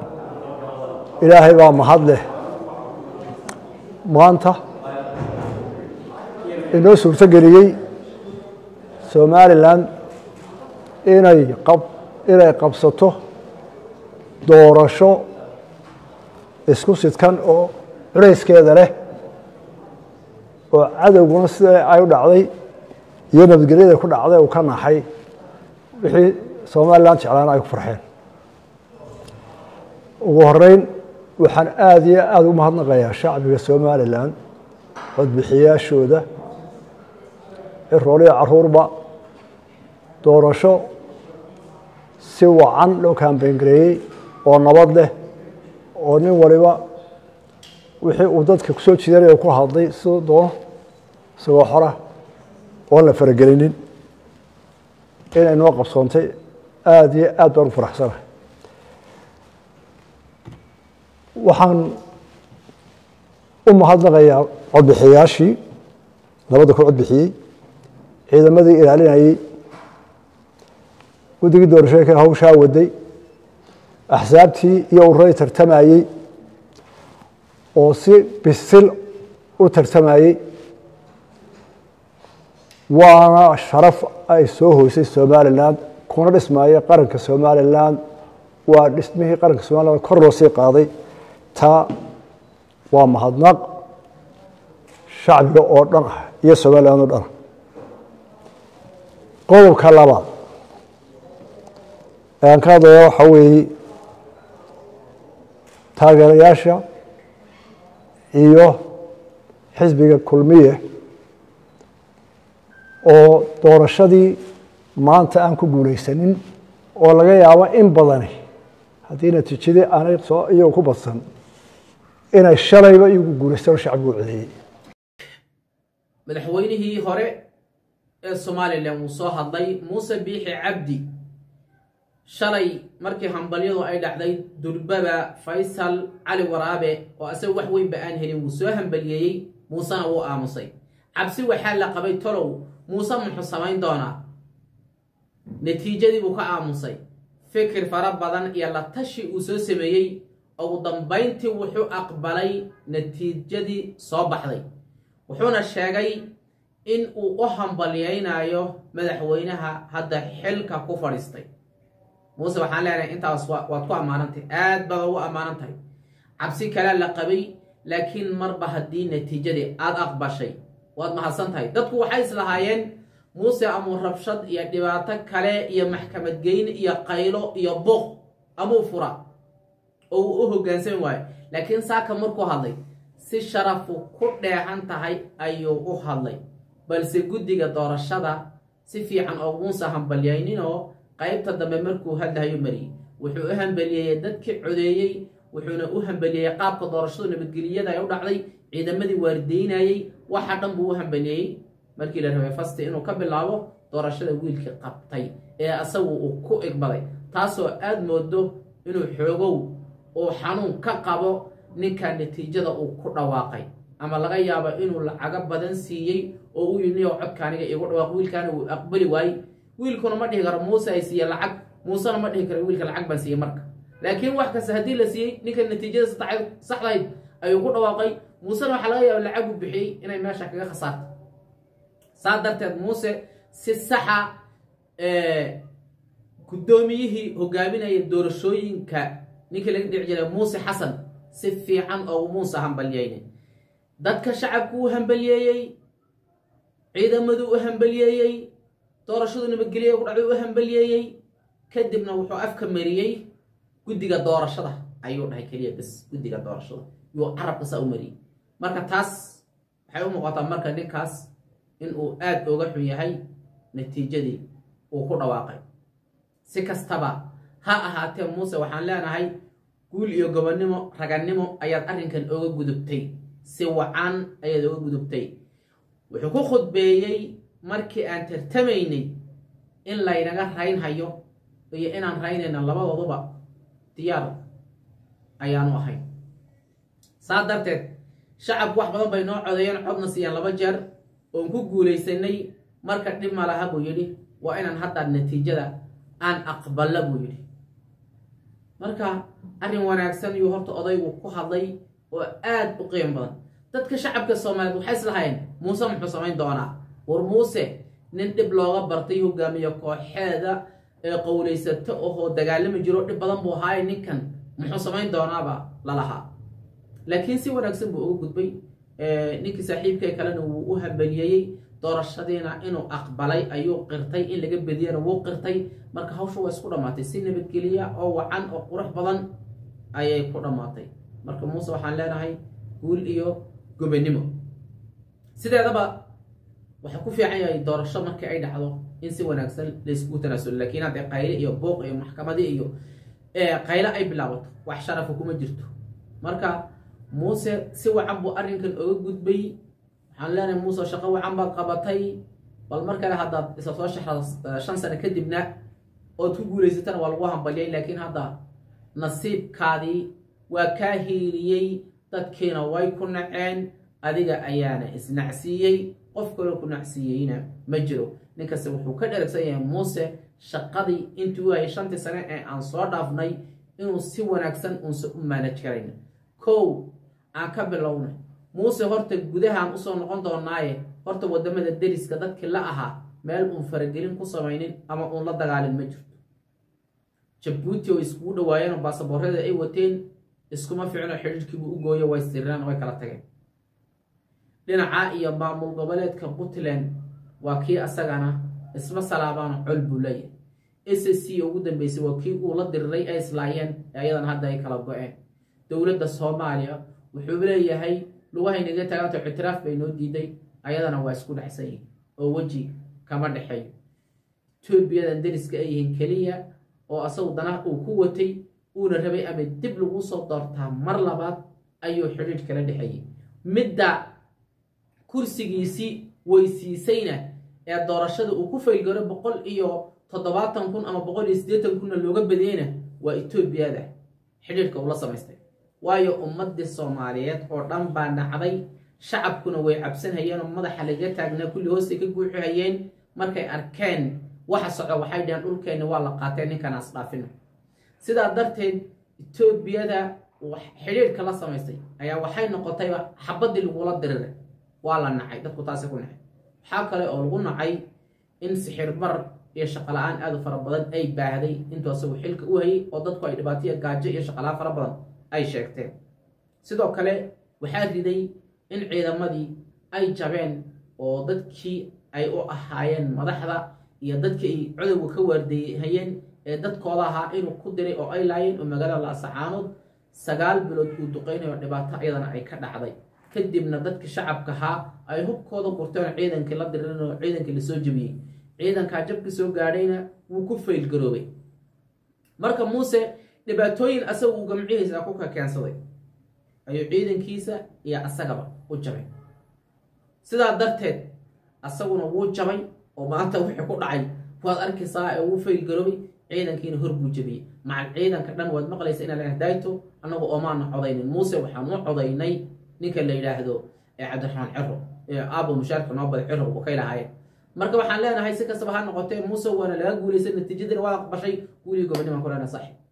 ilaahay baa mahad leh maanta inoo suurto geliyey somalilan inay qab inay qabsato doorasho isku sidkan oo culayskeeda leh oo cadowguna sida ay u dhacday iyo nabadgelyada ku dhacday uu ka naxay wixii somalilan jeclaana ay ku farxeen ugu horeyn waxaan aada iyo aada ugu mahadnaqayaa shacbiga somalilan codbixiyaashooda cirooliya caruurba doorasho si wacan loo kaambeyngareeyey oo nabad leh oo nin waliba wixii uu dadka kusoo jidanaya ku hadlay siduu doono isagoo xora oon la faragelinin inay noo qabsoontay aada iyo aad baan u faraxsanahay waxaan u mahadnaqayaa codbixiyaashii nabadda ku codbixiyey ciidamadii ilaalinayey guddigii doorashooyinka hawshaa waday axsaabtii iyo ururay tartamayey oo si bisil u tartamayey waana sharaf ay soo hoysay somalilan kuna dhismaayo qaranka somalilan waa dhismihii qaranka somalilan kor loo sii qaaday taa waa mahadnaq shacbiga oo dhan ah iyo somalilan oo dhan ah qodobka labaad aan ka hadlaya waxaa weeye taageerayaasha iyo xisbiga kulmiye oo doorashadii maanta aan ku guulaysanin oo laga yaabo in badani haddii natiijadii aanay soo iyagu ku badsan inay shalayba iyagu guulaystaan oo shacbigu codeeyey madaxweynihii hore ee somalilan wuu soo hadlay muuse biixi cabdi shalay markii hambalyadu ay dhacday durbaba faysal cali waraabe oo asaga wax weynba aan helin wuu soo hambaliyeeyey muusena wuu aamusay cabsi waxaa la qabay tolow muuse muxuu samayn doonaa natiijadii buu ka aamusay fikir fara badan iyo la tashi uu soo sameeyey ugu dambayntii wuxuu aqbalay natiijadii soo baxday wuxuuna sheegay in uu u hambalyaynayo madaxweynaha hadda xilka ku fadhiistay muuse waxaan leenahay intaas waad ku ammaanantahay aad baad ugu ammaanan tahay cabsi kalea la qabay laakiin marba haddii natiijadii aada aqbashay waad mahadsan tahay dadku waxay islahaayeen muuse amuu rabshad iyo dhibaato kale iyo maxkamad geyn iyo qaylo iyo buuq amuu fura oo uu u hoggaansami waayo laakiin saaka markuu hadlay si sharafu ku dheehan tahay ayuu u hadlay balse guddiga doorashada si fiican oo muuse hambalyayninoo qaybta dambe markuu hadlahayo mariyey wuxuu u hambaliyeeyey dadkii codeeyey wuxuuna u hambaliyeeyey qaabka doorashadu nabadgeliyada ay u dhacday ciidamadii waardeynayey waxa dhan buu u hambaliyeeyey markii la rabay fasti inuu ka bilaabo doorashada wiilkii qabtay ee asagu uu ku igbaday taasoo aada moodo inuu xoogow uu xanuun ka qabo ninka natiijada uu ku dhawaaqay ama laga yaabo inuu lacago badan siiyey oo uu yidhi niyow codka aniga igu dhawaaq wiilkaana uu aqbali waayey wiilkuna ma dhihi karo muuse ay siiye lacag muusena ma dhihi karo wiilka lacag baan siiyey marka laakiin wax kasta haddii la siiyey ninka natiijada saxdahayd ayuu ku dhawaaqay muusena waxaa laga yaaba lacag uu bixiyey inay meesha kaga khasaarto saa darteed muuse si saxa guddoomiyihii hogaaminaya doorashooyinka ninkii laga dhici jiray muuse xasan si fiican oo muuse hambalyeynay dadka shacabku u hambalyeeyey ciidamadu u hambalyeeyey doorashadu nabadgelya ku dhacday u hambalyeeyey kadibna wuxuu afka mariyey guddiga doorashada ayuu dhahay keliya bes guddiga doorashada yuu carabka saa u mariyey marka taas waxay u muuqataa marka ninkaas inuu aada oga xun yahay natiijadii uu ku dhawaaqay si kastaba ha ahaatee muuse waxaan leenahay guul iyo gobonnimo ragannimo ayaad arrinkan oga gudubtay si wacan ayaad oga gudubtay wuxuu ku khudbeeyey markii aan tartamaynay in laynaga raynhayo iyo inaan raynayna labadooduba diyaar ayaanu ahayn saa darteed shacabku wax badan bay noo codeeyeen codna siiyeen laba jeer oon ku guulaysanay marka dhib ma laha buu yidhi waa inaan hadda natiijada aan aqballa buu yidhi marka arrin wanaagsan yuu horta odaygu ku hadlay oo aad u qiimo badan dadka shacabka soomaaliyeed waxay islahayeen muuse muxuu samayn doonaa war muuse nin dhib looga bartay hogaamiye kooxeeda ee qowlaysato ohoo dagaalami jiro dhib badan buu ahaaye ninkan muxuu samayn doonaaba lalahaa laakiin si wanaagsan buu uga gudbay ninkii saaxiibkee kalena wuu u hambaliyeeyey doorashadiina inuu aqbalay ayuu qirtay in laga bediyana wuu qirtay marka hawsha waa isku dhammaatay si nabadgeliya oo wacan oo qurux badan ayay ku dhammaatay marka muuse waxaan leenahay guul iyo gobannimo sideedaba waxaa ku fiican yahay doorasho markii ay dhacdo in si wanaagsan layskugu tanaasulo laakiin haddee qayle iyo booq iyo maxkamadi iyo qayle ay bilaabato wax sharafa kuma jirto marka muuse si wacan buu arrinkan oga gudbay waxaan leenahay muuse shaqo wacan baad qabatay bal mar kale haddaad isla soo shaxda shan sano kadibna ood ku guulaysatana waa lagu hambaliyay laakiin hadda nasiibkaadii waa kaa hiiliyey dadkiina way ku naceen adiga ayaana isnacsiiyey qof kaloo ku nacsiiyeyna ma jiro ninkasta wuxuu ka dheragsan yahay muuse shaqadii intii u hayay shantii sane ee aan soo dhaafnay inuu si wanaagsan uunse u maanaj karayna kow aan ka bilownay muuse horta gudahaan usoo noqon doonaaye horta wadamada deriska dadkii la ahaa meel uun faragelin ku samaynin ama uun la dagaalin ma jirto jabuuti oo iskugu dhawaayeen oo baasaboorada ay wateen iskuma ficno xidhiirkiibuu u gooyo way sirreen way kala tageen dhinaca iyo maamul goboleedka puntland waa kii asagana isma salaabaano col buu leeyahay s c ugu dambeysay waa kii uu la diriray ay islaayeen ayadan hadda ay kala go-een dowladda soomaaliya wuxuu leeyahay lugahaynaga tagaanto ictiraaf bay noo diiday ayadana waa isku dhexsan yihin oo weji kama dhexeeyo etoobiyadan deriska ay yihiin keliya oo asagu danaha uu ku watay uuna rabay ama dib lagu soo doortaa mar labaad ayuu xidhiidh kala dhexeeyey midda kursigiisii weysiisayna ee doorashada uu ku faylgaro boqol iyo toddobaatan kun ama boqol iyo siddeetan kunna looga badiyeyna waa etoobiyada xidhiidhka ula samaystay waayo ummadii soomaaliyeed oo dhan baa nacday shacabkuna way cabsanhayeen oo madaxa laga taagnaa kulli hoostay ka guuxihayeen markay arkeen waxa soco waxay dhaheen dhulkeenni waa la qaatee ninkanaas dhaafino sidaa darteed etoobiyada xidhiidhka la samaystay ayaa waxay noqotayba xabaddii lagula diriray waa la nacay dadku taasi ku nacay waxaa kale oo lagu nacay in sixir bar iyo shaqala-aan aad u fara badan ay baahday intuu asagu xilka u hayay oo dadku ay dhibaataya gaajo iyo shaqala-aan fara badan ay sheegteen sidoo kale waxaa riday in ciidamadii ay jabeen oo dadkii ay u ahaayeen madaxda iyo dadkii ay codowga ka waardeeyhayeen ee dadkooda ahaa inuu ku diray oo ay laayeen oo magaalada laasacaanood sagaal bilood uu duqeynayo dhibaato iyadana ay ka dhacday kadibna dadkii shacabka ahaa ay hubkooda gurteen oo ciidankii la diririn oo ciidankii lasoo jebiyey ciidankaa jabkii soo gaadhayna wuu ku faylgaroobay marka muuse dhibaatooyin asaga uu gamcihiisa ku ka keensaday ayuu ciidankiisa iyo asagaba u jabay sidaa darteed asaguna wuu jabay oo maanta wixii ku dhacay waad arkaysaa ee wuu faylgaroobay ciidankiina hor buu jabiyey macal ciidanka dhan waad maqlaysa inaa la dayto annagu oomaana codaynin muuse waxaan u codaynay ninka la yidhaahdo ee cabdiraxmaan ciro ee aabo mushaarka noo bada ciro u kay lahaayeen marka waxaan leenahay si kastaba ha noqotee muuse waana laga guulaysan natiijadina waa aqbashay guuligii gobonnimaan ku leenahay saaxib